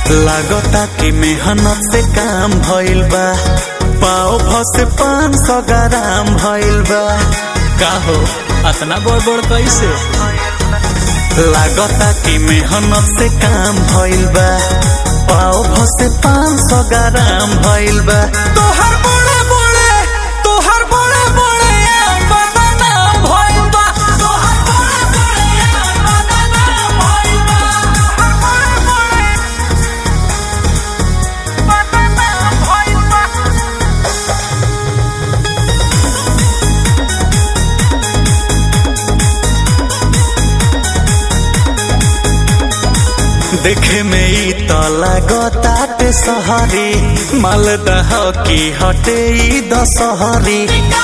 लागता कि मेहनत से काम भइल बा पाव भ से पाँच सौ ग्राम भइल बा का हो अतना बड़ बड़ कैसे लागता कि मेहनत से काम भइल बा पाव भ से पाँच सौ ग्राम भइल बा तोहर बड़े बड़े तोहर बड़े बड़े बदनाम भइल बा तोहर बड़े बड़े बदनाम भइल बा तोहर बड़े बड़े बदनाम भइल बा देखे में ई त लागताटे सहरी मालदह की हटे ई दशहरी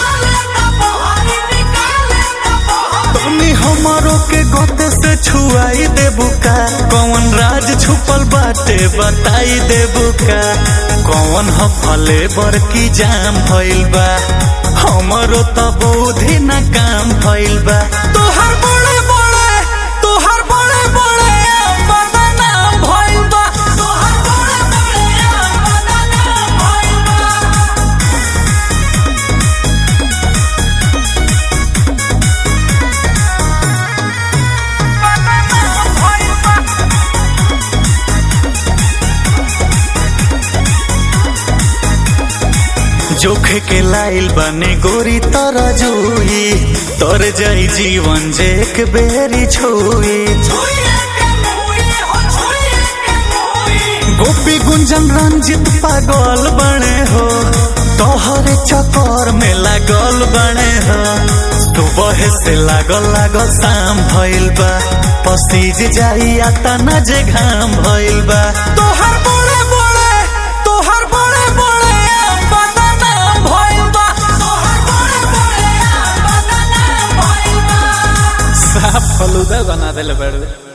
तनी हमारो के गोते से छुआई देबू का कौन राज छुपल बाटे बताई देबू का कौन ह फले बर की जाम भइल बा हमारो त बुद्धि न काम भइल बा तोहर बड़े बड़े तोहर बड़े बड़े बदनाम भइल बा तोहर बड़े बड़े बदनाम भइल बा जोखे के लाइल बने गोरी तर जुई तर जाई जीवन जे एक बेरी छुई गोपी गुंजन रंजित पागल बने हो तोहरे चक्कर में लागल बने हो सुबह से लागल लागल शाम भइल बा पसीज जाई आता न जे घाम भइल बा तोहर बड़े बड़े तोहर बड़े बड़े बदनाम भइल बा तोहर बड़े बड़े बदनाम भइल बा साफ फलूदा बना देले बड़े